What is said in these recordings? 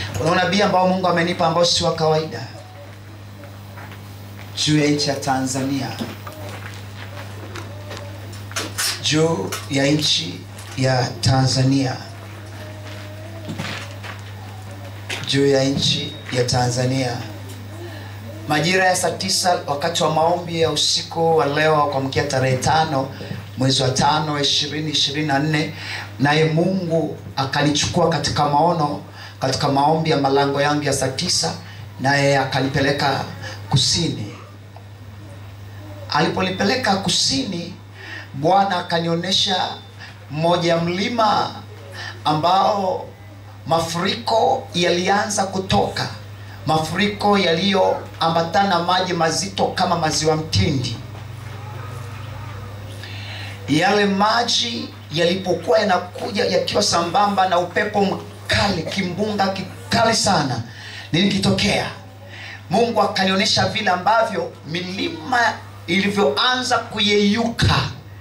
Kuna unabii ambao Mungu amenipa ambao si wa kawaida juu ya nchi ya Tanzania, juu ya nchi ya Tanzania, juu ya nchi ya Tanzania. Majira ya saa tisa wakati wa maombi ya usiku wa leo kuamkia tarehe tano mwezi wa tano ishirini ishirini na nne naye Mungu akanichukua katika maono katika maombi ya malango yangu ya saa tisa naye akanipeleka kusini. Aliponipeleka kusini, Bwana akanionyesha mmoja ya mlima ambao mafuriko yalianza kutoka, mafuriko yaliyoambatana maji mazito kama maziwa mtindi. Yale maji yalipokuwa yanakuja yakiwa sambamba na upepo mkali, kimbunga kikali sana, nini kitokea? Mungu akanionyesha vile ambavyo milima ilivyoanza kuyeyuka.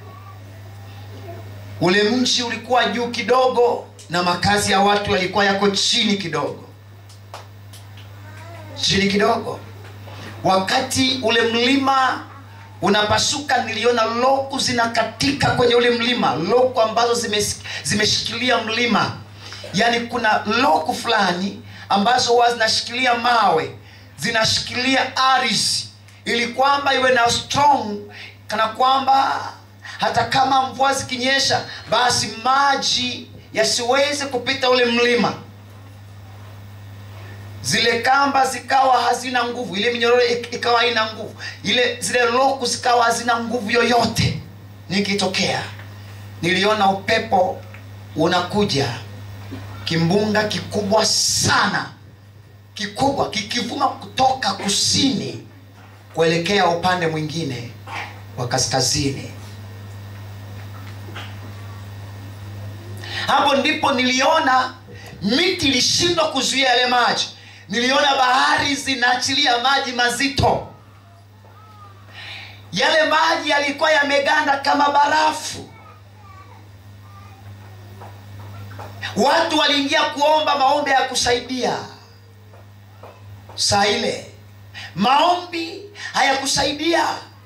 Ule mji ulikuwa juu kidogo na makazi ya watu yalikuwa yako chini kidogo, chini kidogo. Wakati ule mlima unapasuka, niliona loku zinakatika kwenye ule mlima, loku ambazo zimes, zimeshikilia mlima. Yaani kuna loku fulani ambazo huwa zinashikilia mawe, zinashikilia ardhi, ili kwamba iwe na strong, kana kwamba hata kama mvua zikinyesha, basi maji yasiweze kupita ule mlima. Zile kamba zikawa hazina nguvu, ile minyororo ikawa haina nguvu, ile zile loku zikawa hazina nguvu yoyote. Nikitokea niliona upepo unakuja, kimbunga kikubwa sana, kikubwa kikivuma kutoka kusini kuelekea upande mwingine wa kaskazini. Hapo ndipo niliona miti ilishindwa kuzuia yale maji. Niliona bahari zinaachilia maji mazito. Yale maji yalikuwa yameganda kama barafu. Watu waliingia kuomba maombi ya kusaidia. Saa ile maombi hayakusaidia,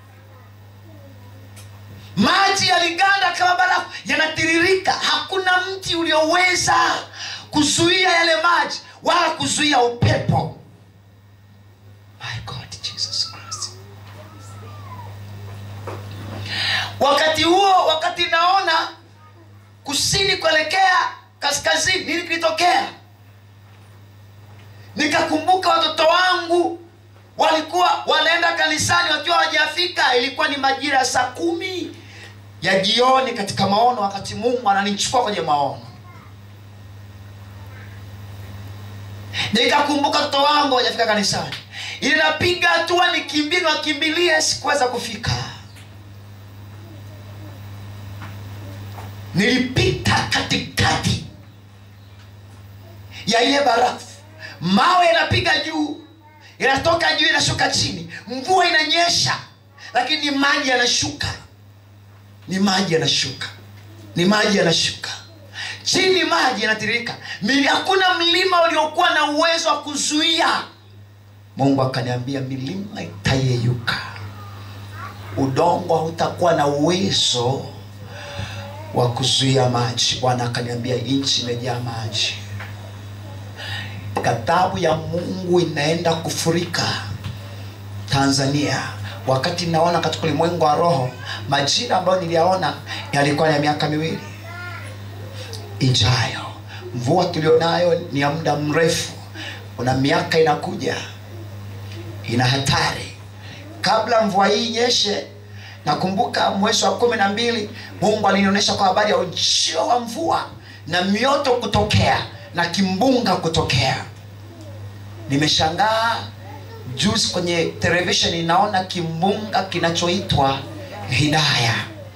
maji yaliganda kama barafu, yanatiririka. Hakuna mti ulioweza kuzuia yale maji wala kuzuia upepo. My God, Jesus Christ. Wakati huo, wakati naona kusini kuelekea kaskazini, nini kilitokea? Nikakumbuka watoto wangu walikuwa wanaenda kanisani wakiwa hawajafika. Ilikuwa ni majira ya saa kumi ya jioni katika maono, wakati Mungu ananichukua kwenye maono. Nikakumbuka watoto wangu hawajafika kanisani, ili napiga hatua nikimbie, niwakimbilie, sikuweza kufika. Nilipita katikati ya ile barafu, mawe yanapiga juu inatoka juu inashuka chini, mvua inanyesha, lakini ni maji yanashuka, ni maji yanashuka, ni maji yanashuka chini, maji yanatiririka. Hakuna mlima uliokuwa na uwezo wa kuzuia. Mungu akaniambia milima itayeyuka, udongo hautakuwa na uwezo wa kuzuia maji. Bwana akaniambia nchi imejaa maji ghadhabu ya Mungu inaenda kufurika Tanzania. Wakati naona katika ulimwengu wa roho, majira ambayo niliyaona yalikuwa ya miaka miwili ijayo. Mvua tulionayo ni ya muda mrefu, kuna miaka inakuja, ina hatari. Kabla mvua hii inyeshe, nakumbuka mwezi wa kumi na mbili Mungu alinionyesha kwa habari ya ujio wa mvua na mioto kutokea na kimbunga kutokea. Nimeshangaa juzi kwenye television inaona kimbunga kinachoitwa Hidaya.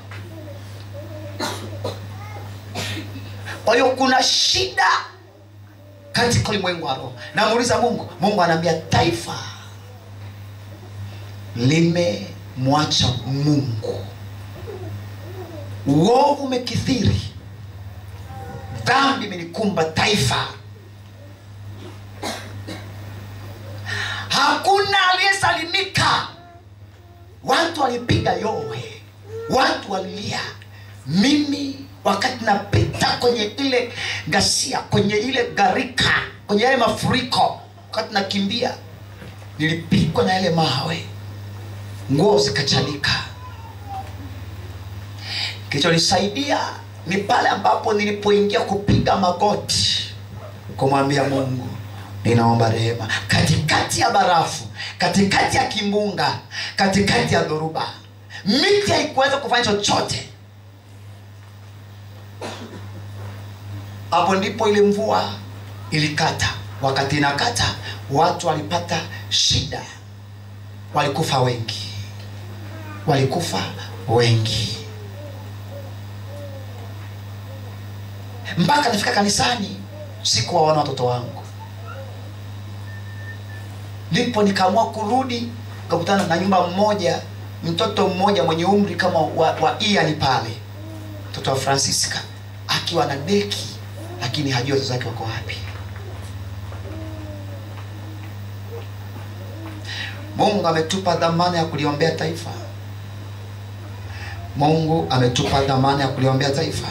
Kwa hiyo kuna shida katika ulimwengu wa roho. Namuuliza Mungu, Mungu anaambia taifa limemwacha Mungu, uovu umekithiri, dhambi imelikumba taifa. hakuna aliyesalimika watu walipiga yowe watu walilia mimi wakati napita kwenye ile ghasia kwenye ile gharika kwenye yale mafuriko wakati nakimbia nilipigwa na yale mawe nguo zikachanika kilichonisaidia ni pale ambapo nilipoingia kupiga magoti kumwambia mungu ninaomba rehema katikati ya barafu katikati ya kimbunga katikati ya dhoruba miti haikuweza kufanya chochote hapo ndipo ile mvua ilikata wakati inakata watu walipata shida walikufa wengi walikufa wengi mpaka nafika kanisani sikuwaona watoto wangu ndipo nikaamua kurudi kakutana na nyumba mmoja mtoto mmoja mwenye umri kama wa, wa iani pale mtoto wa francisca akiwa na deki lakini hajui wazazi wake wako wapi mungu ametupa dhamana ya kuliombea taifa mungu ametupa dhamana ya kuliombea taifa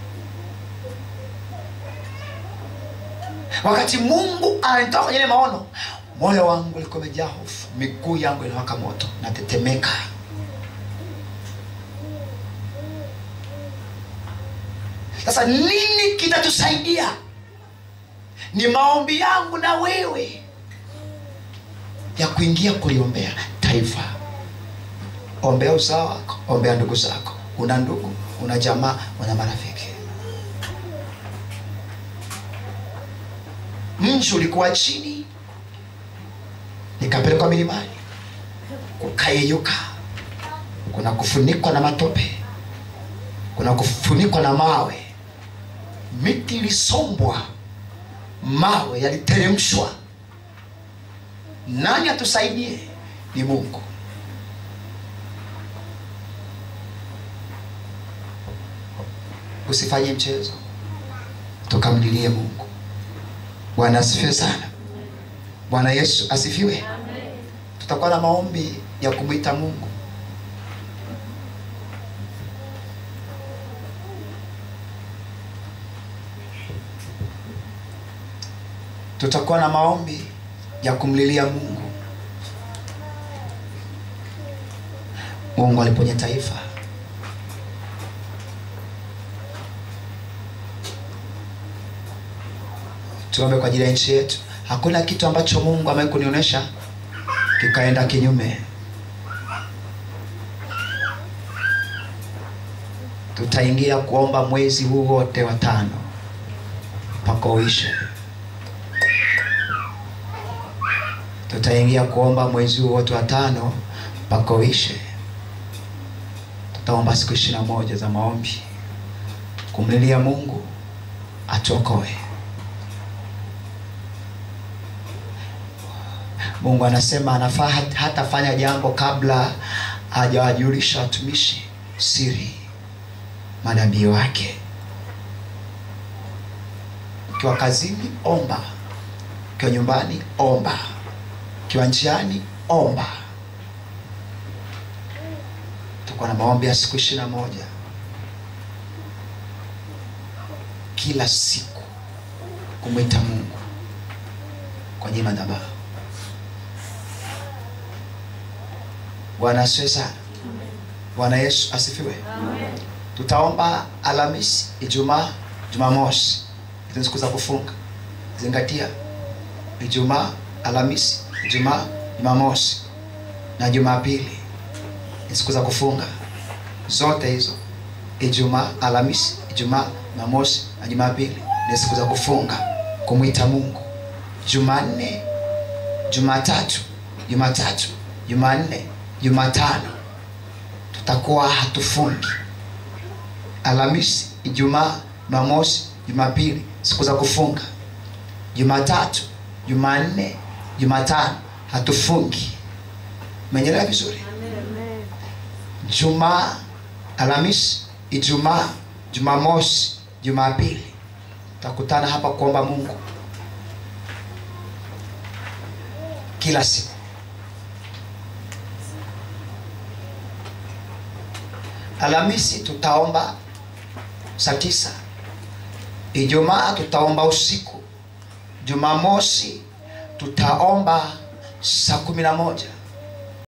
wakati mungu ananitoa kwenye ile maono moyo wangu ulikuwa umejaa hofu miguu yangu inawaka moto natetemeka sasa nini kitatusaidia ni maombi yangu na wewe ya kuingia kuliombea taifa ombea uzao wako ombea ndugu zako una ndugu una jamaa una marafiki mji ulikuwa chini nikapelekwa milimani kukayeyuka kuna kufunikwa na matope kuna kufunikwa na mawe miti ilisombwa mawe yaliteremshwa nani atusaidie ni mungu usifanye mchezo tukamlilie mungu bwana asifiwe sana bwana yesu asifiwe tutakuwa na maombi ya kumwita mungu tutakuwa na maombi ya kumlilia mungu mungu aliponya taifa tuombe kwa ajili ya nchi yetu hakuna kitu ambacho mungu amewahi kunionyesha kikaenda kinyume tutaingia kuomba mwezi huu wote wa tano mpaka uishe tutaingia kuomba mwezi huu wote wa tano mpaka uishe tutaomba siku ishiri na moja za maombi kumlilia mungu atuokoe mungu anasema anafaa hat- hatafanya jambo kabla hajawajulisha watumishi siri manabii wake ukiwa kazini omba ukiwa nyumbani omba ukiwa njiani omba tukuwa na maombi ya siku ishiri na moja kila siku kumwita mungu kwenye madhabahu bwana asiwe sana bwana yesu asifiwe tutaomba alhamisi ijumaa jumamosi hizo ni siku za kufunga zingatia ijumaa alhamisi ijumaa jumamosi na jumapili ni siku za kufunga zote hizo ijumaa alhamisi ijumaa jumamosi na jumapili ni siku za kufunga kumwita mungu jumanne jumatatu jumatatu jumanne jumatano tutakuwa hatufungi alhamisi ijumaa jumamosi jumapili siku za kufunga jumatatu jumanne jumatano hatufungi menyelewa vizuri jumaa alhamisi ijumaa jumamosi jumapili tutakutana hapa kuomba mungu kila siku Alhamisi tutaomba saa tisa. Ijumaa tutaomba usiku. Jumamosi tutaomba saa kumi na moja.